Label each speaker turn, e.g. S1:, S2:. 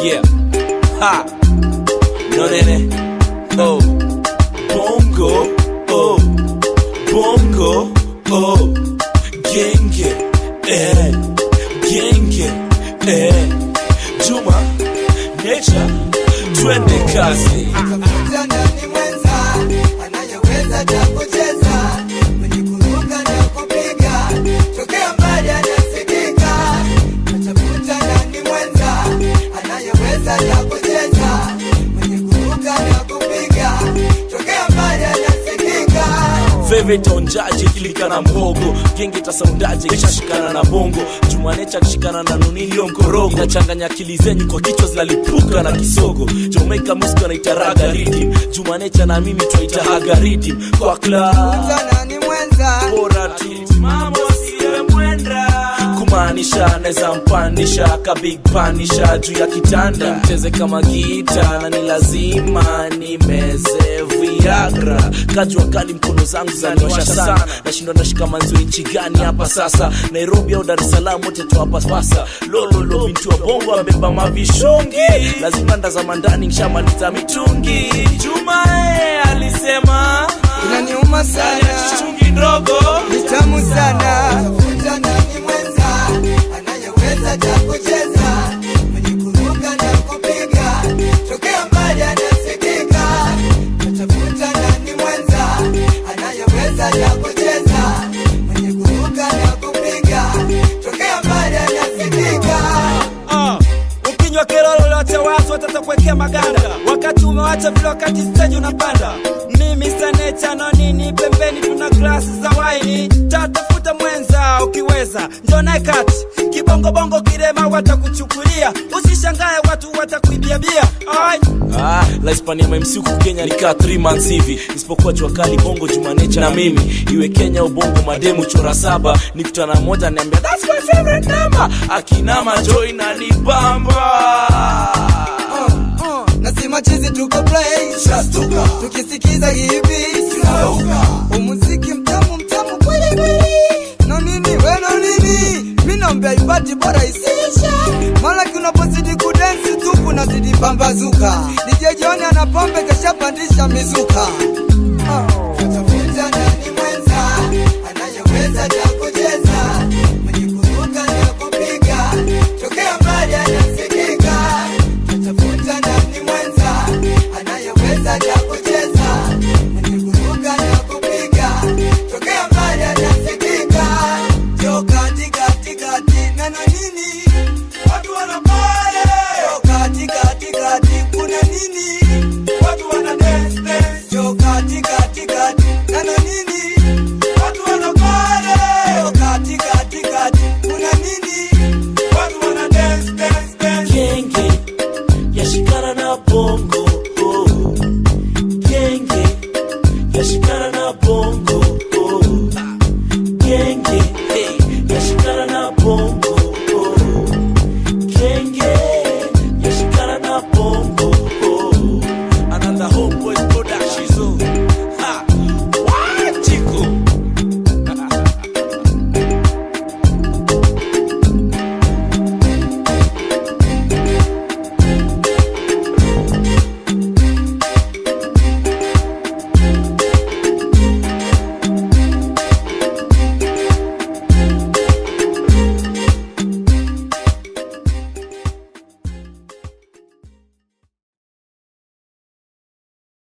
S1: Yeah. Ha. No nene. Oh. Bongo. Oh. Bongo. Oh. Genge. Eh. Genge. Eh. Juma. Nature. Twende kazi.
S2: Tafuta nani mwenza anayeweza cha kucheza mwenye kuruka na kupiga tokea mbali anasikika. Tafuta nani mwenza anayeweza cha kucheza mwenye kuruka na kupiga tokea mbali anasikika.
S1: Veve itaonjaje kilika na mhogo genge tasaundaje kishashikana na bongo jumanecha akishikana na nunilio mkorogo inachanganya akili zenyu kwa kichwa zinalipuka na kisogo Jamaica music anaitaraga ridim jumanecha na mimi twaitahaga ridim kwa club
S2: Tafuta nani mwenza
S1: bora tu mambo siwe mwenda kumaanisha naweza mpanisha ka big panisha juu ya kitanda mcheze kama gita na ni lazima nimeze viagra kajua kali mkono zangu zaniwasha sana nashindwa nashika manzio nchi gani hapa sasa nairobi au dar es salaam wote tuwapapasa lololo bintu wa bongo ambeba mavishungi lazima ndazama ndani nshamaliza mitungi jumae alisema
S2: inaniuma sana
S1: chungi ndogo
S2: ni tamu sana. Tafuta nani mwenza anayeweza cha kucheza mwenye kuruka na kupiga tokea mbali anasikika. Tafuta nani mwenza anayeweza cha kucheza mwenye kuruka na kupiga tokea mbali anasikika.
S3: Ah, ukinywa kero lolote watu watatakuwekea maganda wakati umewacha vile wakati stage unapanda mimi sanecha no nini pembeni tuna glasi za waini tatafuta mwenza ukiweza njonae kati kibongobongo kirema watakuchukulia usishangae watu watakuibia bia Ai.
S1: Ah, la Hispania MMC huku Kenya nikaa 3 months hivi isipokuwa jua kali bongo jumanecha na mimi iwe Kenya au bongo mademu chora saba nikutana moja niambia that's my favorite number akinama joy na nibamba
S2: Uh, nasema chizi tuko play shastuka tukisikiza hivi tunauka umuziki mtamu mtamu kweli kweli no nini we no nini mi naombea ibati bora isiisha mara kunapozidi kudensi tu kunazidi pambazuka DJ John ana pombe kashapandisha mizuka uh. Tafuta nani mwenza anayeweza cha kucheza mwenye kuruka na kupiga tokea mbali anasikika tafuta nani mwenza anayeweza cha kucheza mwenye kuruka na kupiga tokea mbali anasikika jo kati kati kati nana nini watu wanapale jo kati kati kati kuna nini